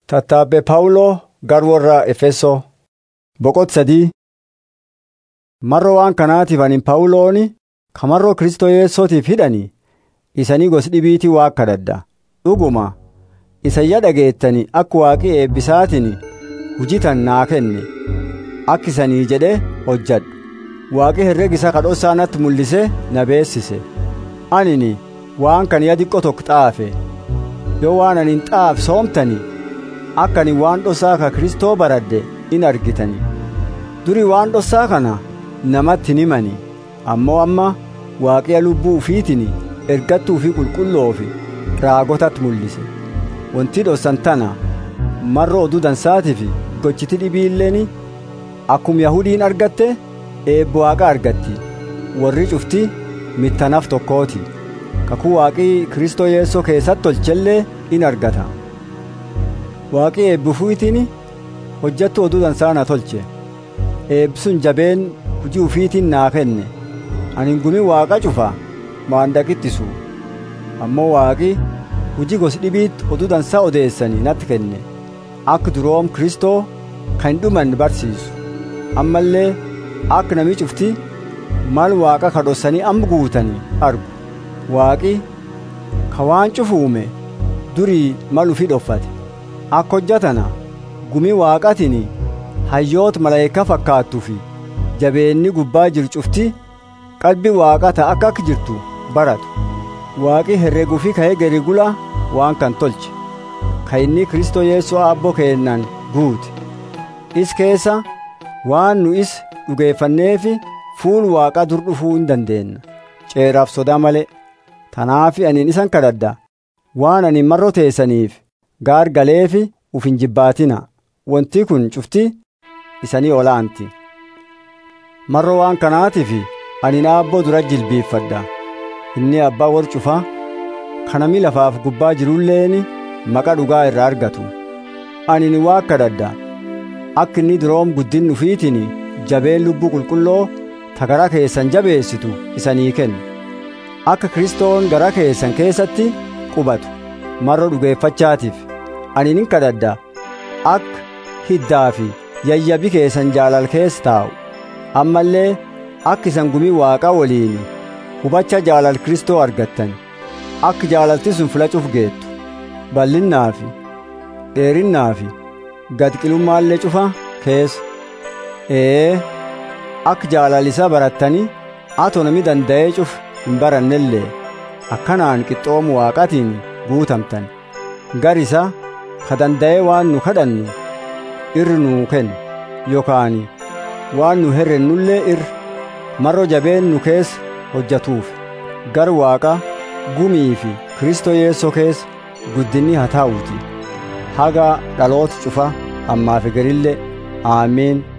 Tattaabbee Phaawuloo gara warra Efesoo boqot sadii marroo waan kanaatiif ani Phaawulooni kamarroo Kristoo Yesuutiif hidhani isanii gos dhibiitii waa kadhadha dhuguma isayya dhageettani akka waaqii eebbisaatiin hujitan naa kenne akka isanii jedhe hojjadhu waaqii herregisa kadhossaa natti mul'ise na beessise anini waan kan yaa xiqqoo tokko xaafe yoo waan anin xaaf soomtani akka ani waan dhossaa ka Kristoo baradhe in argitani duri waan dhossaa kana namatti hin himani ammoo amma waaqiya lubbuu ufiitiin ergattuu fi qulqulloo fi raagotatti mul'ise wanti dhossan tana marra oduu dansaatii fi gochiti dhibiilleen akkuma yahudiin argatte eebbo waaqa argatti warri cufti mittanaaf tokkooti kakuu waaqii kristoo yeessoo keessatti tolchellee in argata waaqii eebbifuutiin hojjattu oduu dansaa na tolche eebbisuun jabeen hujii ufiitiin naa kenne ani gumi waaqa cufa maandaqittisu ammoo waaqi hujii gos dhibiitti oduu dansaa odeessanii natti kenne akka duroom kristoo kan dhuman barsiisu ammallee akka nami cufti mal waaqa kadhossanii amma guutanii argu waaqi ka waan cufuume durii mal ufii dhoffate akka hojjatana gumi waaqatiin hayyoota malaayika fakkaattuu fi jabeenni gubbaa jiru cufti qalbii waaqata akka akka jirtu baratu waaqi herreguu fi ka'ee garigula waan kan tolche ka inni kristoo yeessoo abboo keennan guute is keessa waan nu is dhugeeffanneefi fuul waaqa dur dhufuu hin dandeenna ceeraaf sodaa malee tanaafi aniin isan kadhadha waan ani marro teessaniif gaar galeefi uf hin jibbaatina wanti kun cufti isanii olaanti marro waan kanaatiif ani naabboo dura jilbiiffadha inni abbaa war cufa kanami lafaaf gubbaa jirulleeni maqa dhugaa irraa argatu ani ni waa kadhadha akka inni duroom guddin ufiitiin jabeen lubbuu qulqulloo ta gara keessan jabeessitu isanii kennu akka kristoon gara keessan keessatti qubatu marro dhugeeffachaatiif ani nin kadhadha akka hiddaa fi yayyabi keessan jaalal keessa taa'u ammallee akka isan gumii waaqaa waliin hubacha jaalal kristoo argattan akka jaalalti sun filacuuf geettu bal'innaa fi dheerinnaa fi gadqilummaallee cufa keessa ee akka jaalalisaa barattanii atoo nami danda'ee cuf hin barannellee akkanaan qixxoomu waaqatiin guutamtan gar isa ka danda'ee waan nu kadhannu irri nuu kennu yookaan waan nu herrennullee irri marro jabeen nu keessa hojjatuuf gar waaqa gumii fi kristoo yeessoo keessa guddinni haa taa'uuti haga dhaloota cufa ammaaf garillee aamiin